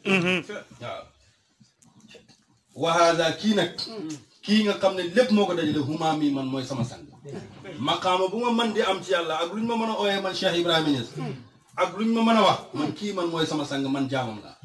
waaw wahaada kii nag kii nga xam ne lépp moo ko dajale humaa mi man mooy sama sang maqaama bu ma man di am ci yàlla ak lu ñu ma mën a ooyee man Cheikh Ibrahima Niass ak lu ñu ma mën a wax man kii man mooy sama sang man jaamam laa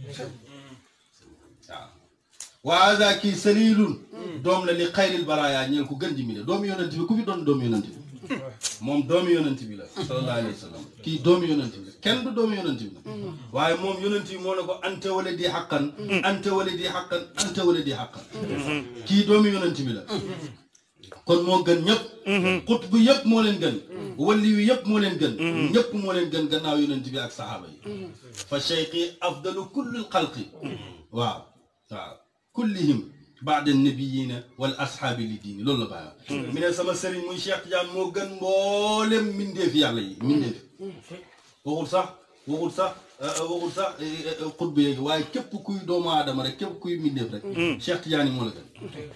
waaw wahaada kii salilun doom la li xayril baraaya ñeel ku gën ji mi ne doomu yonent bi ku fi doon doomu yonent bi moom doomu yonent bi la sallallahu alayhi wa sallam kii doomu yonent bi la kenn du doomu yonent bi la waaye moom yonent bi moo ne ko anta wala di xaqan anta wala di xaqan anta wala di xaqan kii doomu yonent bi la kon moo gën ñëpp xut bu yëpp moo leen gën walli yu yëpp moo leen gën ñëpp moo leen gën gannaaw yonent bi ak saxaaba yi fa cheikhi afdalu kulli xalqi waaw waaw kullihim baada nabiyina wal ashaabi li diini loolu la bàyyi mi ne sama sëriñ muy Cheikh Tidiane moo gën mboolem mbindeef yàlla yi mbindeef waxul sax waxul sax waxul sax xutba yeegi waaye képp kuy doomu aadama rek képp kuy mbindeef rek Cheikh Tidiane yi moo la gën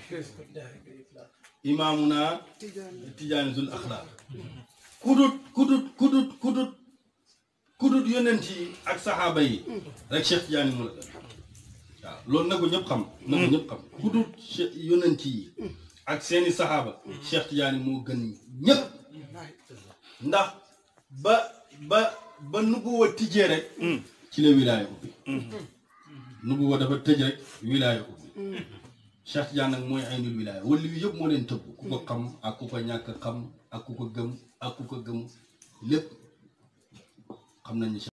imaamuna Tidiane zul axlaaq kudut kudut kudut kudut kudut yonent yi ak saxaaba yi rek Cheikh Tidiane yi moo la gën waaw loolu na ko ñëpp xam na ko ñëpp xam ku dul yonent yi ak seeni saxaaba Cheikh Tidiane moo gën ñëpp ndax ba ba ba nubuwa tijjee rek ci la wilaaya ubbi nubuwa dafa tëj rek wilaaya ubbi Cheikh Tidiane nag mooy aynul wilaaya wala yu yëpp moo leen tëbb ku ko xam ak ku ko ñàkk xam ak ku ko gëm ak ku ko gëm lépp xam nañu